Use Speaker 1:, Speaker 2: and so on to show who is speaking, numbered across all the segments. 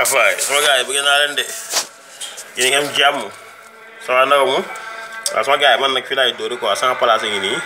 Speaker 1: ah faay sama gars yi bëgg naa leen de yéen a ngi am jàmm ça va naka mu waaw sama gars yi man nag fii laay dóori quoi sama place ngi nii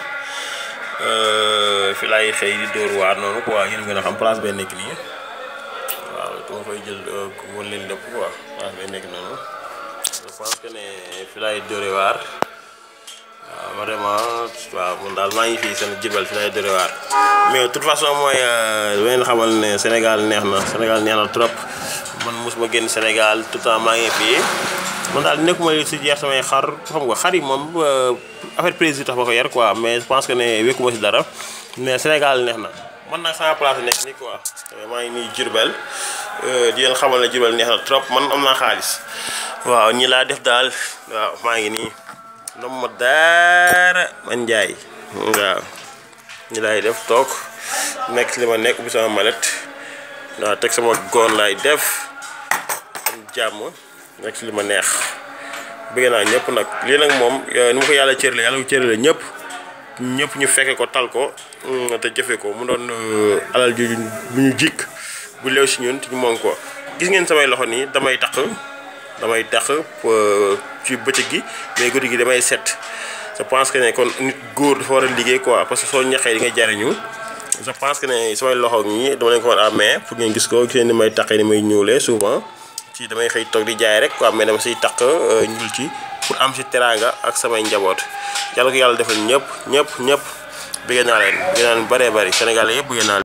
Speaker 1: fii laay xëy di dóor waar noonu quoi yéen a gën a xam place bee nekk nii waaw dama koy jël woon leen lépp quoi place bee nekk noonu je pense que ne fii laay dóori waar waaw vraiment waaw man daal maa ngi fii seen jibal fii laay dóori waar mais de toute façon mooy leen xamal ne Sénégal neex na Sénégal neex na trop man mosuma génn Sénégal tout le temps maa ngi fii man daal nekkuma si jeex samay xar xam nga xar yi moom affaire président tax ma ko yar quoi mais je pense que ne wékkuma si dara mais Sénégal neex na man nag sama place nekk nii quoi maa ngi nii Diourbel di leen xamal ne Diourbel neex na trop man am naa xaalis waaw ñi laa def daal waaw maa ngi nii ndom ma daara man njaay waaw ñi laay def toog nekk si li ma nekk ubbi sama malet waaw teg sama goon laay def am jàmm nekk si li ma neex bëgg naa ñëpp nag lii nag moom ni ma ko yàlla cërale yàlla ko cërale ñëpp ñëpp ñu fekke ko tal ko te jëfe ko mu doon alal ju bu ñu jikk bu leew si ñun te ñu moom ko gis ngeen samay loxo nii damay taq damay tax ci bëccëg gi mais guddi gi damay set je pense que ne kon nit góor dafa war a liggéey quoi parce que soo ñaxee di nga jariñu je pense que ne samay loxo ñi dama leen ko war a amee pour ngeen gis ko gis ni may taqee ni may ñuulee souvent ci damay xëy toog di jaay rek quoi mais dama siy taq ñuul ci pour am si teraanga ak samay njaboot yàlla ko yàlla defal ñëpp ñëpp ñëpp bëgg naa leen bëgg naa leen bëree bëri Sénégal yëpp bëgg naa leen